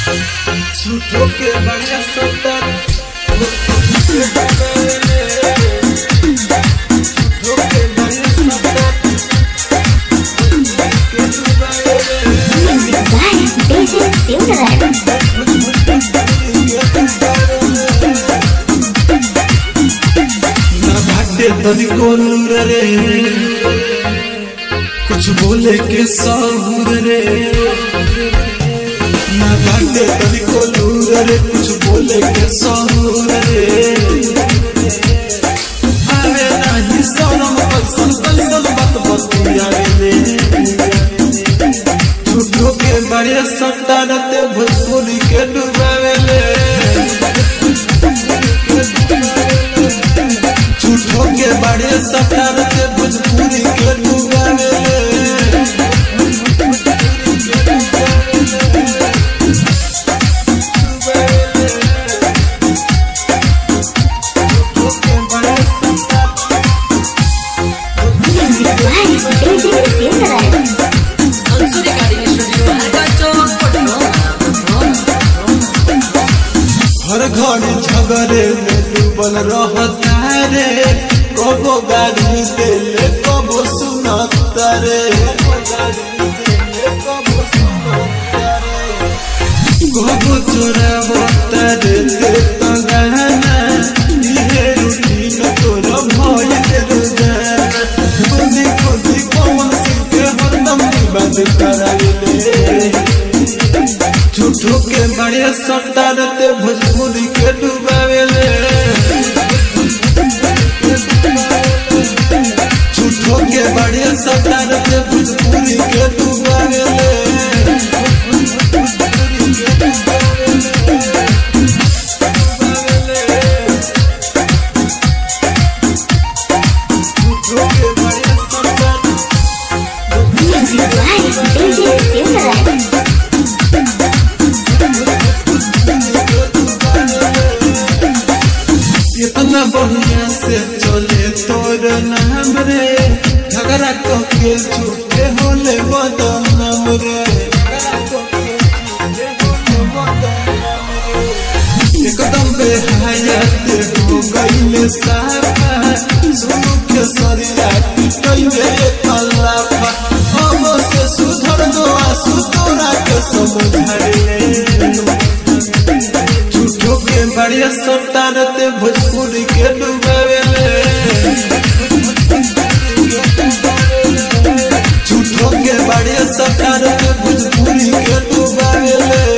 झूठो के बड़ा सतर झूठो के बड़ा सतर के डुबाए Music by DJ Silverman. ना भाटे तनी कोलूर रे कुछ बोले के साहूर रे ना भाटे तनी कोलूर रे कुछ बोले के साहूर रे आवे नाही सनम पसन पसन बात बतिया रे झूठो के बड़े संतानते भोजपुरी के डुबावेले झूठो के बड़े सटार के भोजपुरी के डुबावे Music by DJ Silverman. Ansuri Garden Studio, Argacho, हर घड़ी झगड़े में डूबल रहता रे कबो गाड़ी देले कबो सुनता रे कबो चोरावता रे देता गहना इहे रूटीन तोर भइल रोजाना खुदी खुदी कौन सिंह के हरदम विवाद कराइले झूठो के बड़े सटारते भोजपुरी के डुबावेले झूठो के बड़े सटारते भोजपुरी के डुबावेले झूठो के बड़े सटारते Music by DJ Silverman. इतना बढ़िया से चले तोर नाम रे झगड़ा के झूठे होले बदनाम रे एकदम बेहयात हो गईले साफा सुनु के सरिया कइले अल्लाह अब से सुधर दो आसु तोरा के समझाइले झूठो के बड़े संतानते भोजपुरी के डुबावेले झूठो के बड़े संतानते भोजपुरी के डुबावेले